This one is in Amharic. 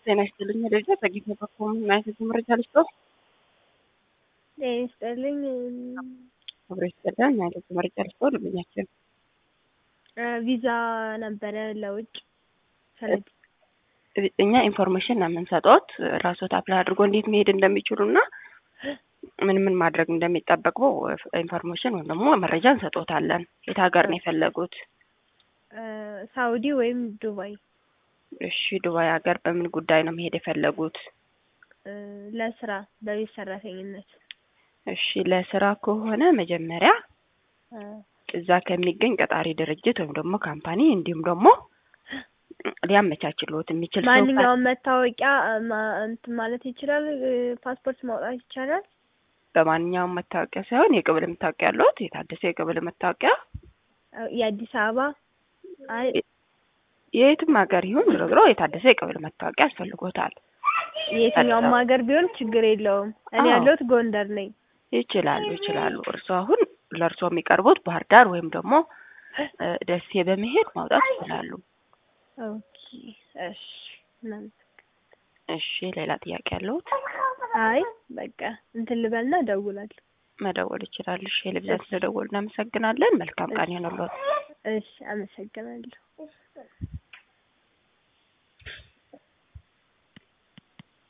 ጤና ይስጥልኝ ደረጃ ጸጊት በኮም ናይት መረጃ ልስጠው ጤና ይስጥልኝ አብሮ ይስጠላል ናይት መረጃ ልስጠው ደንበኛችን ቪዛ ነበረ ለውጭ ፈለግ እኛ ኢንፎርሜሽን ነው የምንሰጠት ራስዎት አፕላይ አድርጎ እንዴት መሄድ እንደሚችሉ እና ምን ምን ማድረግ እንደሚጠበቅበው ኢንፎርሜሽን ወይም ደግሞ መረጃ እንሰጦታለን። የት ሀገር ነው የፈለጉት? ሳውዲ ወይም ዱባይ። እሺ ዱባይ ሀገር በምን ጉዳይ ነው መሄድ የፈለጉት? ለስራ በቤት ሰራተኝነት። እሺ ለስራ ከሆነ መጀመሪያ እዛ ከሚገኝ ቀጣሪ ድርጅት ወይም ደግሞ ካምፓኒ እንዲሁም ደግሞ ሊያመቻችልዎት የሚችል ሰው ማንኛውም መታወቂያ እንትን ማለት ይችላል። ፓስፖርት ማውጣት ይቻላል። በማንኛውም መታወቂያ ሳይሆን የቅብል መታወቂያ ያለዎት የታደሰ የቅብል መታወቂያ የአዲስ አበባ አይ የየትም ሀገር ይሁን ዞሮ ዞሮ የታደሰ የቅብል መታወቂያ ያስፈልጎታል። የትኛውም ሀገር ቢሆን ችግር የለውም። እኔ አዎ። ያለሁት ጎንደር ነኝ። ይችላሉ ይችላሉ። እርስዎ አሁን ለእርስዎ የሚቀርቡት ባህር ዳር ወይም ደግሞ እ ደሴ በመሄድ ማውጣት ይችላሉ። ኦኬ እሺ። እናመሰግናለን። እሺ ሌላ ጥያቄ ያለዎት? አይ በቃ እንትን ልበልና እደውላለሁ። መደወል ይችላሉ። እሺ የልብዛት ስለደወሉ እናመሰግናለን። መልካም ቀን ይሆንልዎት። እሺ አመሰግናለሁ።